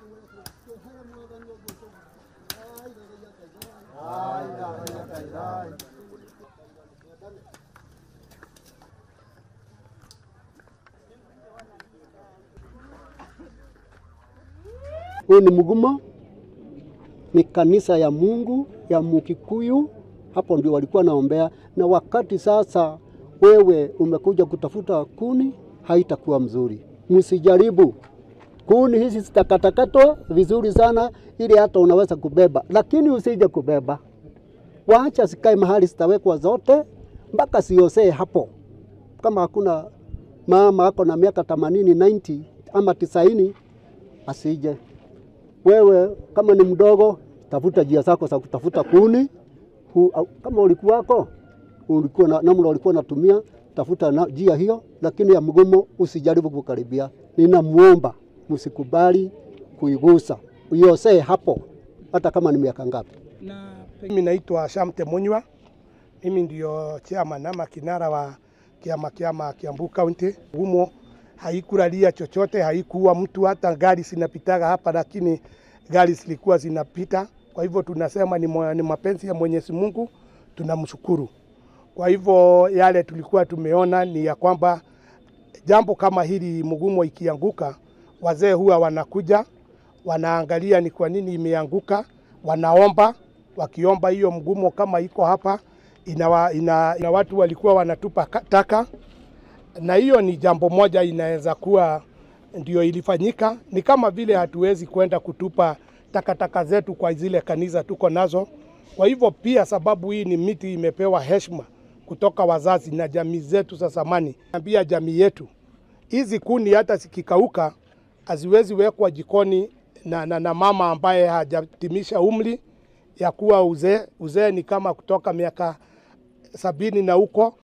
Huyu ni Mugumo, ni kanisa ya Mungu ya Mukikuyu, hapo ndio walikuwa naombea. Na wakati sasa wewe umekuja kutafuta kuni, haitakuwa mzuri. Msijaribu kuni hizi, zitakatakatwa vizuri sana, ili hata unaweza kubeba, lakini usije kubeba. Waacha zikae mahali zitawekwa zote mpaka siosee hapo. Kama hakuna mama ako na miaka 80 90 ama tisaini asije wewe kama ni mdogo, tafuta njia zako za kutafuta kuni. Hu, au- kama ulikuwako ulikuwa na namna ulikuwa natumia, tafuta na njia hiyo, lakini ya mgomo usijaribu kukaribia. Ninamuomba msikubali kuigusa, uiosee hapo, hata kama ni miaka ngapi. na mimi naitwa Shamte Munywa, mimi ndio chairman ama kinara wa kiama kiama Kiambu County. Humo haikulalia chochote, haikuwa mtu, hata gari zinapitaga hapa, lakini gari zilikuwa zinapita. Kwa hivyo tunasema ni, mwa- ni mapenzi ya Mwenyezi Mungu, tunamshukuru. Kwa hivyo yale tulikuwa tumeona ni ya kwamba jambo kama hili mgumo ikianguka, wazee huwa wanakuja wanaangalia ni kwa nini imeanguka, wanaomba. Wakiomba hiyo mgumo kama iko hapa, ina, ina, ina watu walikuwa wanatupa ka- taka, na hiyo ni jambo moja inaweza kuwa ndio ilifanyika. Ni kama vile hatuwezi kwenda kutupa takataka zetu kwa zile kanisa tuko nazo. Kwa hivyo pia, sababu hii ni miti imepewa heshima kutoka wazazi na jamii zetu za zamani, ambia jamii yetu hizi kuni hata zikikauka haziwezi wekwa jikoni na, na, na mama ambaye hajatimisha umri ya kuwa uzee. Uzee ni kama kutoka miaka sabini na huko